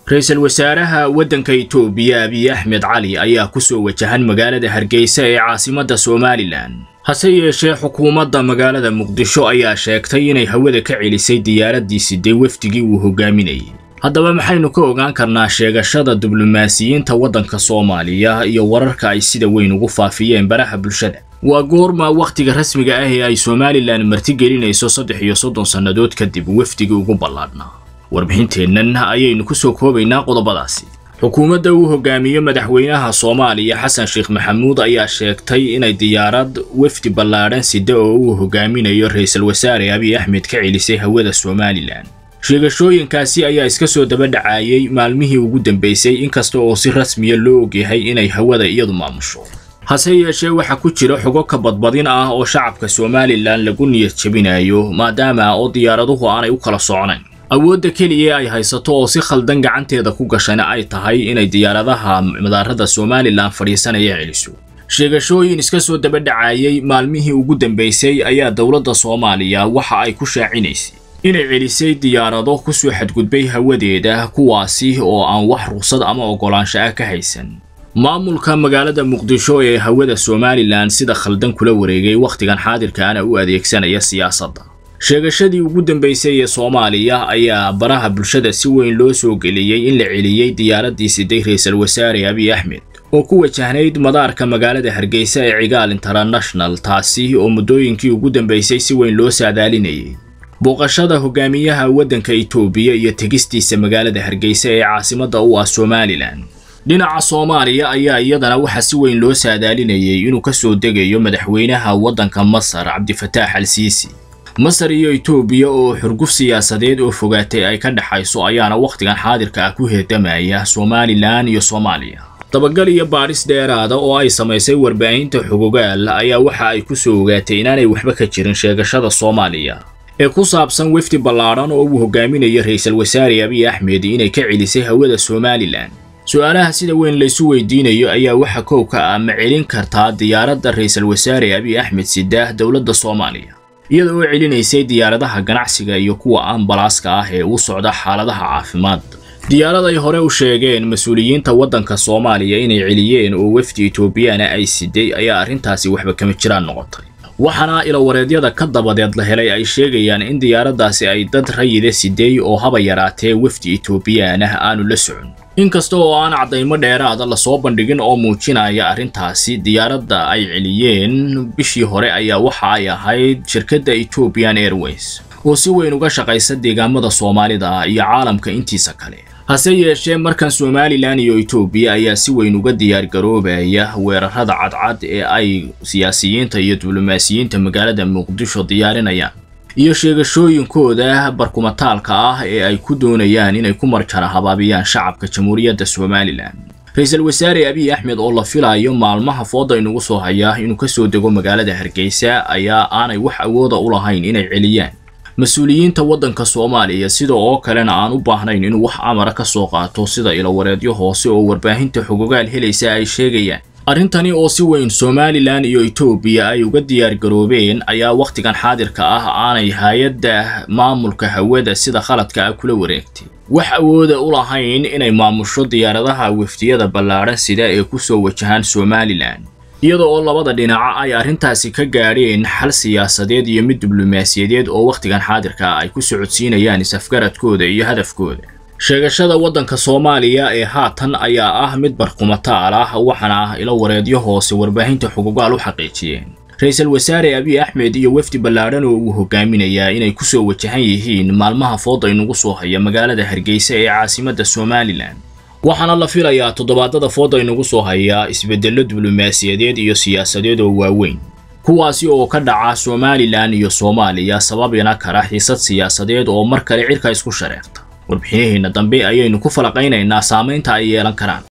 ra-iisul wasaaraha waddanka itoobiya abiy axmed cali ayaa ku soo wajahan magaalada hargeysa ee caasimadda somalilan hase yeeshee xukuumadda magaalada muqdisho ayaa sheegtay inay hawada ka celisay diyaaraddii siday wafdigii uu hogaaminayay haddaba maxaynu ka ogaan karnaa sheegashada diblomaasiyiinta waddanka soomaaliya iyo wararka ay sida weyn ugu faafiyeen baraha bulshada waa goorma wakhtiga rasmiga ah ee ay somalilan martigelinayso saddex iyo soddon sannadood kadib wafdigii ugu ballaadhnaa warbixinteennan ayaynu ku soo koobaynaa qodobadaasi xukuumadda uu hogaamiyo madaxweynaha soomaaliya xasan sheekh maxamuud ayaa sheegtay inay diyaarad wafdi ballaadhan sida oo uu hogaaminayo ra-iisul wasaare abiy axmed ka celisay hawada somalilan sheegashooyinkaasi ayaa iska soo daba dhacaayay maalmihii ugu dambeysay inkasta oo si rasmiya loo ogyahay inay hawada iyadu maamusho hase yeeshee waxaa ku jira xogo ka badbadin ah oo shacabka somalilan lagu niyad jebinayo maadaama oo diyaaraduhu aanay u kala socnayn awoodda keliya ay haysato oo si khaldan gacanteeda ku gashana ay tahay inay diyaaradaha madaarada somalilan fadhiisanaya celiso sheegashooyin iska soo daba dhacaayay maalmihii ugu dambeysay ayaa dowladda soomaaliya waxa ay ku shaacinaysay inay celisay diyaarado ku soo xadgudbay hawadeeda kuwaasi oo aan wax ruqsad ama oggolaansho ah ka haysan maamulka magaalada muqdisho ee hawada somalilan sida khaldan kula wareegay wakhtigan xaadirkaana u adeegsanaya siyaasadda sheegashadii ugu dambeysay ee soomaaliya ayaa baraha bulshada si weyn loo soo geliyey in la celiyey diyaaraddii siday ra-iisul wasaare abiy axmed oo ku wajahnayd madaarka magaalada hargeysa ee cigaal international taasi oo muddooyinkii ugu dambeysay si weyn loo saadaalinayay booqashada hogaamiyaha waddanka itoobiya iyo tegistiisa magaalada hargeysa ee caasimadda u ah somalilan dhinaca soomaaliya ayaa iyadana waxaa si weyn loo saadaalinayay inuu ka soo degayo madaxweynaha waddanka masar cabdifataax al siisi masar iyo itoobiya oo xurguf siyaasadeed oo fogaatay ay ka dhexayso ayaana wakhtigan xaadirka ah ku heedamaya somalilan iyo soomaaliya dabagal iyo baadhis dheeraada oo ay samaysay warbaahinta xogogaal ayaa waxa ay ku soo ogaatay inaanay waxba ka jirin sheegashada soomaaliya ee ku saabsan wefdi ballaadhan oo uu hogaaminayo ra-iisul wasaare abiy axmed inay ka celisay hawada somalilan su-aalaha sida weyn laysu weydiinayo ayaa waxa kow ka ah ma celin kartaa diyaaradda ra-iisul wasaare abiy axmed sidaah dowladda soomaaliya iyada oo celinaysay diyaaradaha ganacsiga iyo kuwa ambalaaska ah ee u socda xaaladaha caafimaad diyaarad ay hore u sheegeen mas-uuliyiinta waddanka soomaaliya inay celiyeen oo wefdi etoobiyana ay siday ayaa arrintaasi waxba kama jiraan noqotay waxaana ilawareedyada ka dabadeed la helay ay sheegayaan in diyaaraddaasi ay dad rayida siday oo haba yaraatee wefdi etoobiyaanah aanu la socon inkasta oo aan caddaymo dheeraada lasoo bandhigin oo muujinaya arrintaasi diyaaradda ay celiyeen bishii hore ayaa waxa ay ahayd shirkadda ethiopian airways oo si weyn uga shaqaysa deegaamada soomaalida iyo caalamka intiisa kale hase yeeshee markan somalilan iyo etoobiya ayaa si weyn uga diyaargaroobaya weerarada cadcad ee ay siyaasiyiinta iyo diblomaasiyiinta magaalada muqdisho diyaarinayaan iyo sheegashooyinkooda barkumataalka ah ee ay ku doonayaan inay ku marjara habaabiyaan shacabka jamhuuriyadda somalilan ra-iisul wasaare abiy axmed oo la filayo maalmaha fooda inugu soo hayaa inuu ka soo dego magaalada hargeysa ayaa aanay wax awooda u lahayn inay celiyaan mas-uuliyiinta waddanka soomaaliya sida oo kalena aan u baahnayn inuu wax amara ka soo qaato sida ilawareedyo hoose oo warbaahinta xogogaal helaysa ay sheegayaan arrintani oo si weyn somalilan iyo etoobiya ay uga diyaargaroobeen ayaa wakhtigan xaadirka ah aanay hay-adda maamulka hawada sida khaladka ah kula wareegtay wax awooda u lahayn inay maamusho diyaaradaha wefdiyada ballaadhan sida ee ku soo wajahaan somalilan iyada oo labada dhinaca ay arrintaasi ka gaadheen xal siyaasadeed iyo mid diblomaasiyadeed oo wakhtigan xaadirka ay ku socodsiinayaan is-afgaradkooda iyo hadafkooda sheegashada waddanka soomaaliya ee haatan ayaa ah mid barkumataal ah waxaana ah ilo wareedyo hoose warbaahinta xugugaal u xaqiijiyeen ra-iisul wasaare abiy axmed iyo wefdi ballaadhan oo uu hogaaminayaa inay ku soo wajahan yihiin maalmaha fooda inugu soo haya magaalada hargeysa ee caasimadda somalilan waxaana la filayaa toddobaadada fooda inugu soo hayaa isbeddello diblomaasiyadeed iyo siyaasadeed oo waaweyn kuwaasi oo ka dhaca somalilan iyo soomaaliya sababina kara xiisad siyaasadeed oo mar kale cirka isku shareerta warbixinaheenna dambe ayaynu ku falaqaynaynaa saamaynta ay yeelan karaan